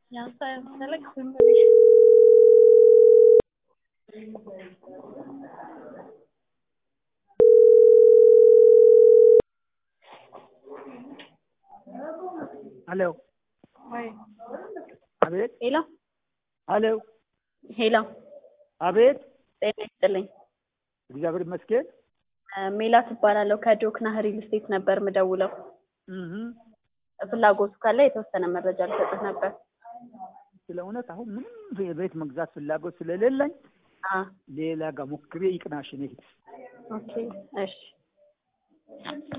ሄሎ አቤት ሄሎ ሄሎ ሄሎ አቤት ጤና ይስጥልኝ። እግዚአብሔር ይመስገን። ሜላት እባላለሁ ከዶክና ሪል ስቴት ነበር ምደውለው። እህ ፍላጎቱ ካለ የተወሰነ መረጃ ልሰጥህ ነበር። ስለ እውነት አሁን ምንም የቤት መግዛት ፍላጎት ስለሌለኝ አ ሌላ ጋር ሞክሬ ይቅናሽ። እኔ ኦኬ እሺ